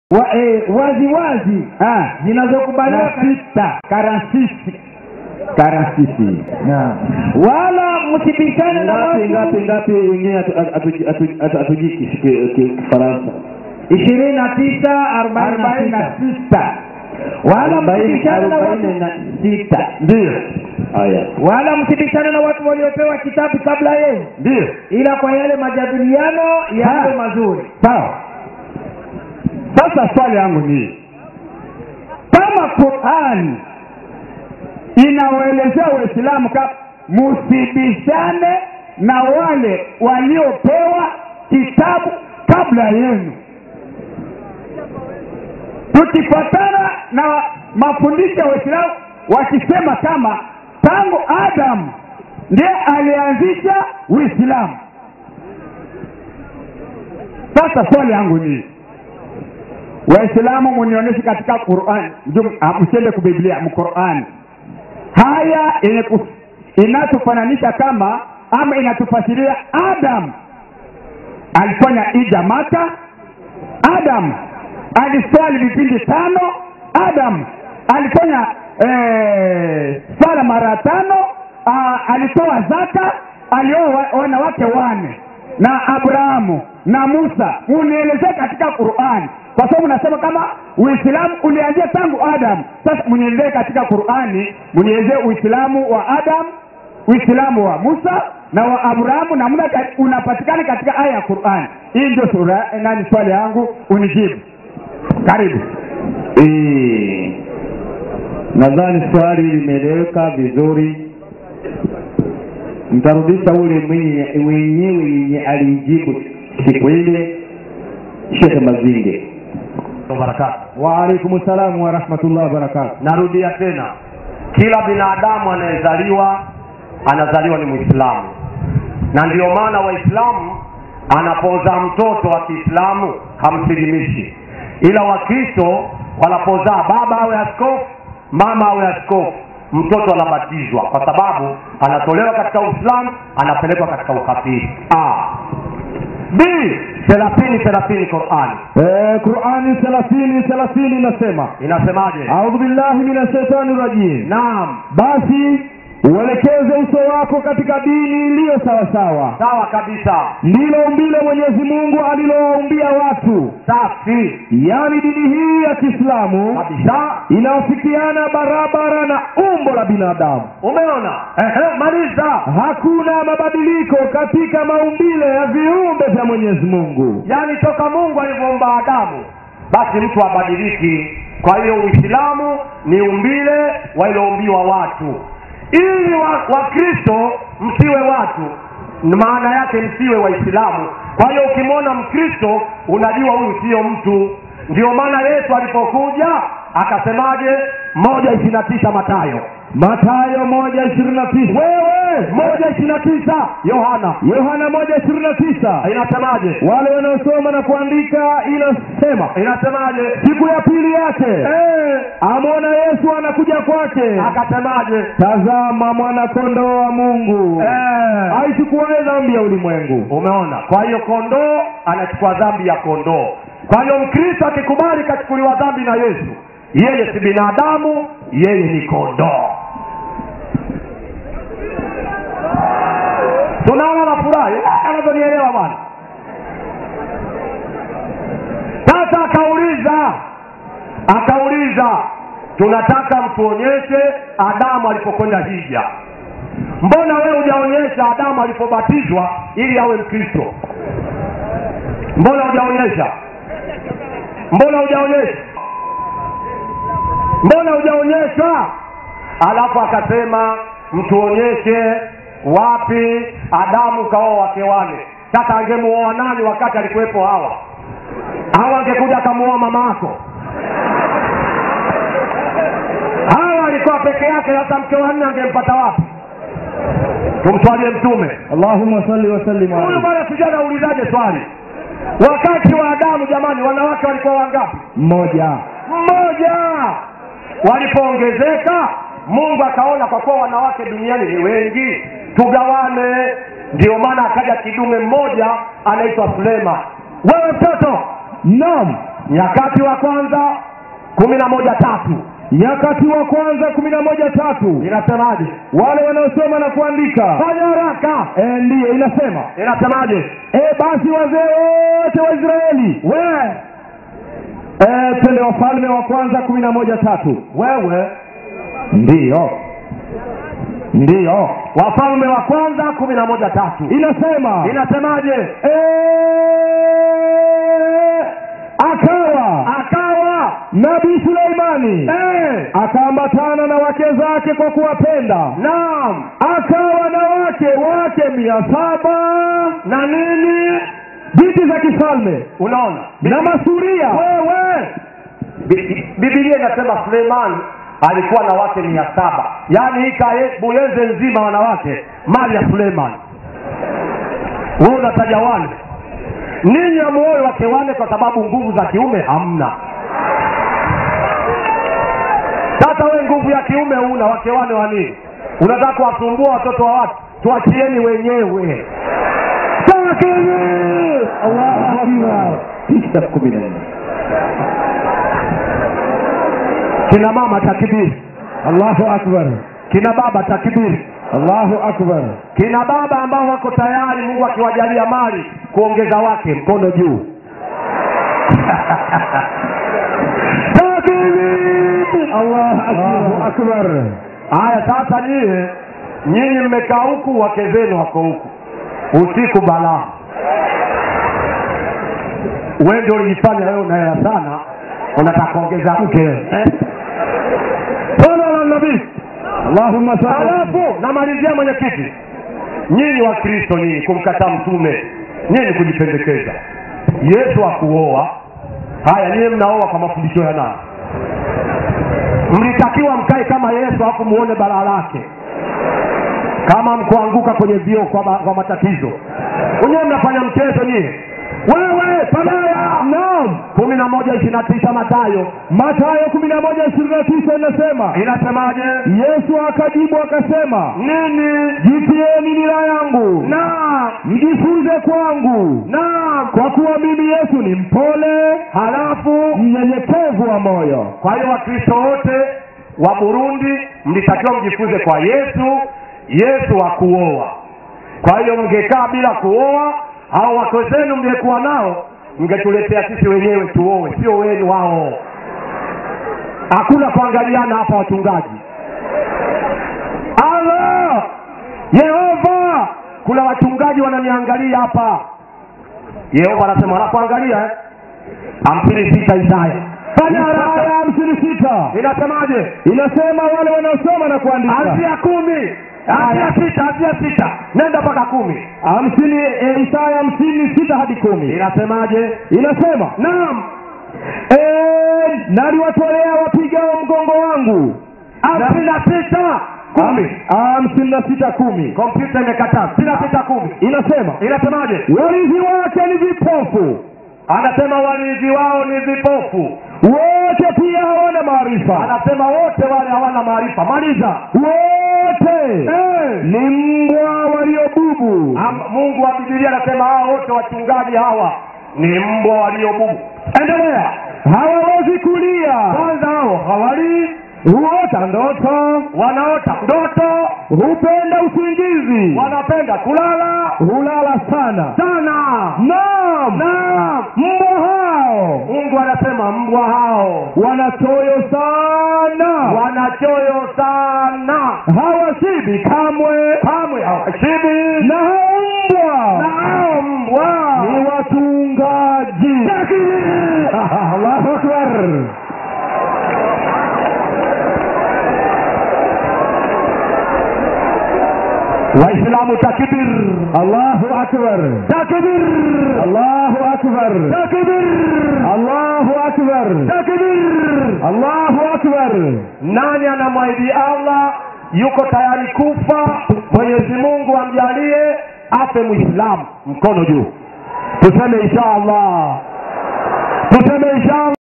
wa, eh, wazi wazi Ah, zinazokubaliwa na sita karansisi karansisi Naam. wala msibishane na ngapi watu ngapi ngapi wengine hatu- hatu- hatu- hatu- hatujui ki- ki- ki- kifaransa ishirini na tisa arobaini na arobaini na sita sita wala arobaini msibishane na arobaini watu na sita ndio haya wala msibishane na watu waliopewa kitabu kabla yenu ndio ila kwa yale majadiliano yawe Ha. mazuri sawa sasa swali yangu ni kama qurani inawaelezea waislamu ka musibishane na wale waliopewa kitabu kabla yenu tukifuatana na mafundisho ya waislamu wakisema kama tangu adamu ndiye alianzisha uislamu sasa swali yangu ni waislamu munionyeshe katika quran Mjum- ah, msiende kubiblia mqurani haya yenye ku- inatufananisha kama ama inatufasiria adam alifanya ija maka adam aliswali vipindi tano adam alifanya eh, swala mara tano ah, alitoa zaka alioa wa- wanawake wane na abrahamu na musa munielezee katika qurani kwa sababu nasema kama uislamu ulianzia tangu adam sasa munielezee katika qurani munielezee uislamu wa adam uislamu wa musa na wa abrahamu namna ka- unapatikana katika aya ya qurani hii ndio sura nani swali yangu unijibu karibu Eh, nadhani swali limeeleweka vizuri mtarudisha ule mwenye mwenyewe yenye alijibu siku ile shekhe mazinge barakatu waalaikum salamu warahmatullahi wabarakatu narudia tena kila binadamu anayezaliwa anazaliwa ni mwislamu na ndio maana waislamu anapozaa mtoto wa kiislamu hamsilimishi ila wakristo wanapozaa baba awe askofu mama awe askofu mtoto anabatizwa kwa sababu anatolewa katika uislamu anapelekwa katika ukafiri A. b thelathini thelathini qurani Eh, qurani thelathini thelathini inasema inasemaje audhu billahi min ashaitani rajim naam basi uelekeze uso wako katika dini iliyo sawasawa sawa kabisa ndilo umbile mwenyezi mungu alilowaumbia watu safi yaani dini hii ya kiislamu kabisa inaofikiana barabara na umbo la binadamu umeona Ehe, maliza hakuna mabadiliko katika maumbile ya viumbe vya mwenyezi mungu yaani toka mungu alivyoumba adamu basi mtu abadiliki kwa hiyo uislamu ni umbile waliloumbiwa watu ili wakristo wa Wakristo msiwe watu maana yake msiwe waislamu kwa hiyo ukimwona mkristo unajua huyu sio mtu ndio maana yesu alipokuja akasemaje moja ishiri na tisa matayo matayo moja ishirini na tisa wewe moja ishiri na tisa yohana yohana moja ishirini na tisa inasemaje wale wanaosoma na kuandika inasema inasemaje siku ya pili yake Eh, amwona yesu anakuja kwake akasemaje tazama mwanakondoo wa mungu Eh, aichukuae dhambi ya ulimwengu umeona kwa hiyo kondoo anachukua dhambi ya kondoo kwa hiyo mkristo akikubali kachukuliwa dhambi na yesu yeye si binadamu yeye ni kondoo tunaona nafurahi anavyonielewa bwana sasa akauliza akauliza tunataka mtuonyeshe adamu alipokwenda hija mbona wewe hujaonyesha adamu alipobatizwa ili awe mkristo mbona hujaonyesha mbona hujaonyesha mbona hujaonyesha alafu akasema mtuonyeshe wapi adamu kaoa wake wane sasa angemuoa nani wakati alikuwepo hawa au angekuja akamuoa mamako hawa alikuwa peke yake hata mke wa nne angempata wapi tumswalie mtume allahuma salli wasallim huyu alaihi bwana sijui anaulizaje swali wakati wa adamu jamani wanawake walikuwa wangapi mmoja mmoja walipoongezeka mungu akaona kwa kuwa wanawake duniani ni wengi tugawane ndio maana akaja kidume mmoja anaitwa sulema wewe mtoto naam nyakati wa kwanza kumi na moja tatu nyakati wa kwanza kumi na moja tatu inasemaje wale wanaosoma na kuandika fanya haraka e, ndiyo inasema inasemaje e, basi wazee wote wa israeli we e, twende wafalme wa kwanza kumi na moja tatu wewe ndiyo ndiyo wafalme wa kwanza kumi na moja tatu inasema inasemaje e, akawa akawa nabii suleimani eh, akaambatana na wake zake kwa kuwapenda naam akawa na wake wake mia saba na nini binti za kifalme unaona na masuria wewe Bi- bibilia inasema suleiman alikuwa na wake mia saba yaani hii kaye- buyenze nzima wanawake mali ya suleiman we unataja wale ninyi hamuoe wake wane kwa sababu nguvu za kiume hamna sasa we nguvu ya kiume una wake wane wa nini unataka kuwasumbua watoto wa watu tuachieni wenyewe takbir allahu akbar tisa kumi na nne kina mama takibiri allahu akbar kina baba takibiri allahu akbar kina baba ambao wako tayari mungu akiwajalia mali kuongeza wake mkono juu takbir allahu akbar haya sasa nyie nyinyi mmekaa huku wake zenu wako huku usiku balaa we ndio ulijifanya wewe unaela sana unataka kuongeza mke eh? sala la nabii allahumma salli alafu namalizia mwenyekiti nyinyi wa kristo nyinyi kumkataa mtume nyinyi kujipendekeza yesu akuoa haya nyinyi mnaoa kwa mafundisho ya nani mlitakiwa mkae kama yesu alafu muone balaa lake kama mkuanguka kwenye vioo kwa, ma- kwa matatizo wenyewe mnafanya mchezo nyie wewe pabaya naam kumi na moja ishiri na tisa matayo matayo kumi na moja ishirini na tisa inasema inasemaje yesu akajibu akasema nini jitieni nira yangu na mjifunze kwangu na kwa kuwa mimi yesu ni mpole halafu mnyenyekevu wa moyo kwa hiyo wakristo wote wa burundi mlitakiwa mjifunze kwa yesu yesu wa kuoa kwa hiyo mngekaa bila kuoa au wako zenu mngekuwa nao mngetuletea sisi wenyewe tuoe sio wenu wao hakuna kuangaliana hapa wachungaji allah yehova kuna wachungaji wananiangalia hapa yehova anasema wanakuangalia eh? hamsini sita isaya fanya haraka aya hamsini sita inasemaje inasema wale wanaosoma na kuandika anzia kumi anzia sita anzia sita nenda mpaka kumi hamsini e, isaya hamsini sita hadi kumi inasemaje inasema naam e, naliwatolea wapigao mgongo wangu hamsini na sita kumi hamsini na sita kumi kompyuta imekataa hamsini na sita kumi inasema inasemaje warithi wake ni vipofu anasema walinzi wao ni vipofu wote pia hawana maarifa anasema wote wale hawana maarifa maliza wote Eh. ni mbwa waliobubu Am- mungu wa bibilia anasema hao wote wachungaji hawa ni mbwa waliobubu endelea hawawezi kulia kwanza hao hawalii huota ndoto wanaota ndoto hupenda usingizi wanapenda kulala hulala sana sana naam naam mbwa hao mungu anasema mbwa hao wanachoyo sana wanachoyo sana hawashibi kamwe kamwe hawashibi na hao mbwa na hao mbwa ni watungaji allahu akbar waislamu takbir allahu akbar takbir allahu akbar takbir allahu akbar takbir allahu akbar nani anamwahidi allah yuko tayari kufa mwenyezi mungu amjalie afe mwislamu mkono juu tuseme insha allah tuseme insha allah